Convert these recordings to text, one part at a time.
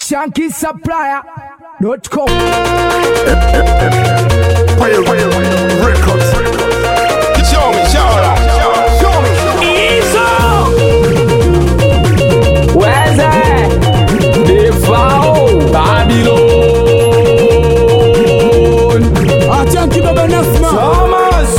shankisupplier.com. Real, real, records. Show me, show me, show me. Weze Defao Babylon Achanki baba Nasma. Thomas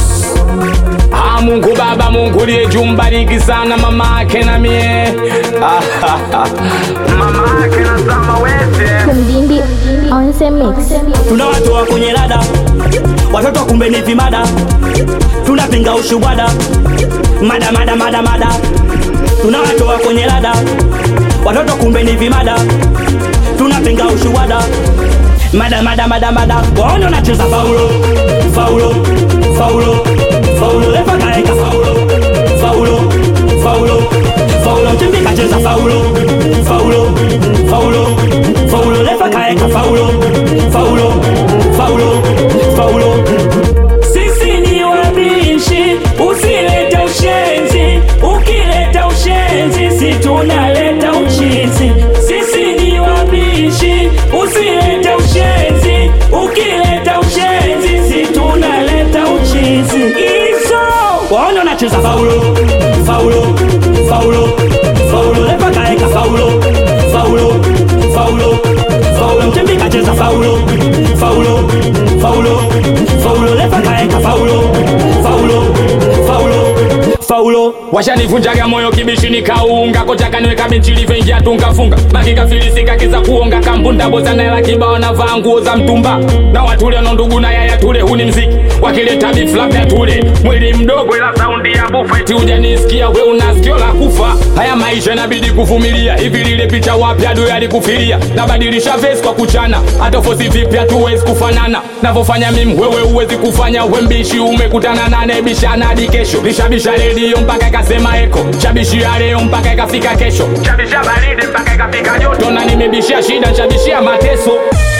Ah Mungu baba Mungu liye jumbariki sana mama ake na mie Ah, ah, ah. Mama ake na sama weze Kumdindi on the mix. tunawatoa kwenye rada watoto kumbe ni vimada tunapinga ushubwada mada mada mada mada tunawatoa kwenye rada watoto kumbe ni vimada tunapinga ushubwada mada mada mada mada waone unacheza faulo faulo faulo faulo lefa kaeka faulo faulo faulo faulo mtimbi kacheza faulo faulo faulo faulo lefa kaeka faulo faulo faulo faulo sisi ni wabishi usilete ushenzi ukileta ushenzi si tunaleta uchizi sisi ni wabishi usilete ushenzi ukileta ushenzi si tunaleta uchizi iso waona unacheza faulo faulo faulo faulo lepa kaeka faulo faulo faulo faulo mtembi kacheza faulo faulo faulo faulo lepa kaeka faulo faulo faulo faulo washanivunjaga moyo kibishi nikaunga kocha kaniweka benchi livengia tunkafunga makikafilisika kiza kuonga kampunda bozana hela kibao navaa nguo za mtumba na watule no ndugu na yaya tule huni mziki wakileta beef labda tule mwili mdogo ila saundi ya bufeti hujanisikia we una sikio la kufa haya maisha inabidi kuvumilia hivi lile picha wapi adui alikufiria nabadilisha vesi kwa kuchana hata fosi vipi hatuwezi kufanana navyofanya mimi wewe huwezi kufanya wembishi umekutana nane bishana hadi kesho lishabisha redio mpaka ikasema eko chabishia leo mpaka ikafika kesho chabisha baridi mpaka ikafika joto na nimebishia shida chabishia mateso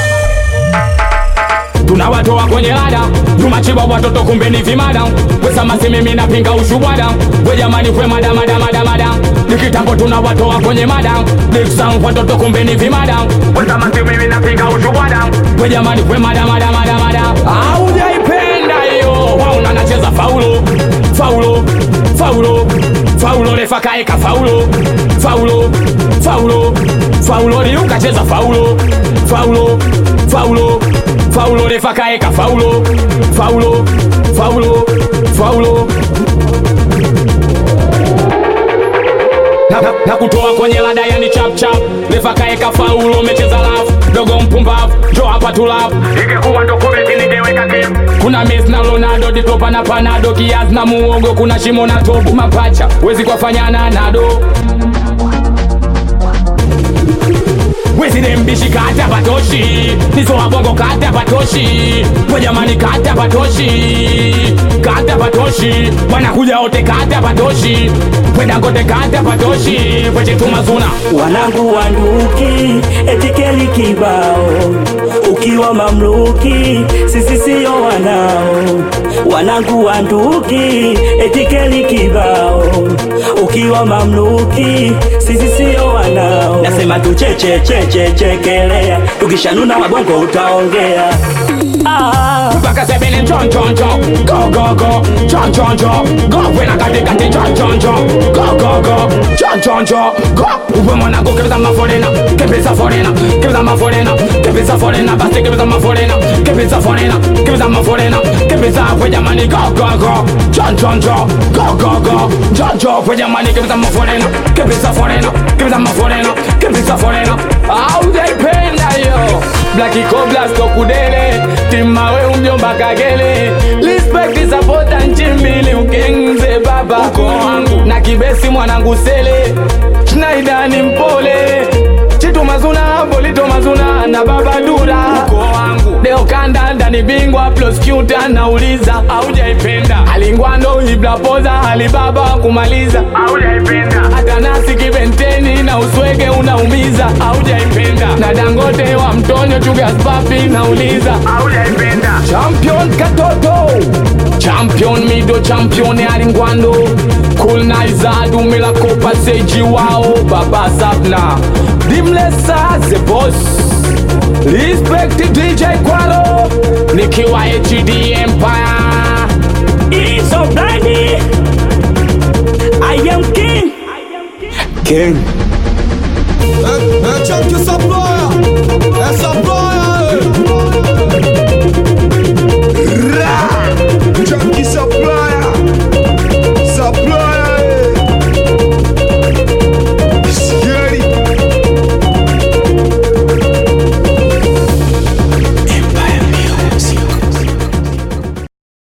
tunawatoa kwenye lada tumachiba watoto kumbe ni vimada wesamasi mimi napinga ushubwada we jamani kwe mada mada mada mada ni kitambo tunawatoa kwenye mada diksang watoto kumbe ni vimada wesamasi mimi napinga ushubwada we jamani kwe mada mada mada mada aujaipenda hiyo wauna nacheza faulo faulo faulo faulo refa kaeka faulo faulo faulo faulo liukacheza faulo faulo faulo faulo refa kaeka faulo faulo faulo faulo na, na, na kutoa kwenye lada yani chap chap refa kaeka faulo umecheza lafu dogo mpumbavu jo hapa tulafu ikikuwa ndo kubeti ningeweka kim kuna mes na lonado ditopa na panado kiaz na muogo kuna shimo na tobu mapacha wezi kwafanyana nado wezirembishi kata patoshi nizo wabongo kata patoshi wejamani kata patoshi kata patoshi wanakuja wote kata patoshi wedangote kata patoshi wechetumazuna wanangu wanduki etikeli kibao ukiwa mamluki sisi siyo wanao wanangu wanduki etikeli kibao ukiwa mamluki sisi siyo wanao nasema tuchechechechechekelea tukishanuna wabongo utaongea ah. mpaka sebene nchonchoncho gogogo chonchoncho go wena katikati chonchoncho gogogo chonchoncho go uwe mwanangu kebeza maforena kebeza forena kebeza maforena kebeza forena basi kebeza maforena kebeza forena kebeza maforena kebeza we jamani gogogo chonchoncho gogogo choncho we jamani kebeza maforena kebeza forena kebeza maforena kebeza forena aujaipenda yo Blacky Coblas Tokudele Timawe umjomba kagele Respect support nchimbili ukengze baba uko wangu na kibesi mwanangu sele Schneider ni mpole Chitu mazuna bolito mazuna na baba dura uko wangu Deo kanda ndani bingwa plus cute anauliza aujaipenda alingwando ibla poza alibaba kumaliza aujaipenda hata nasi kibenteni na uswege unaumiza aujaipenda na dangote wa mtonyo chugas papi nauliza aujaipenda champion katoto champion mido champion alingwando Colonizer dume la kopa seji wao Baba Sapna Dimlesa the boss Respect DJ Kwalo Nikiwa HD Empire It's so bloody I am king King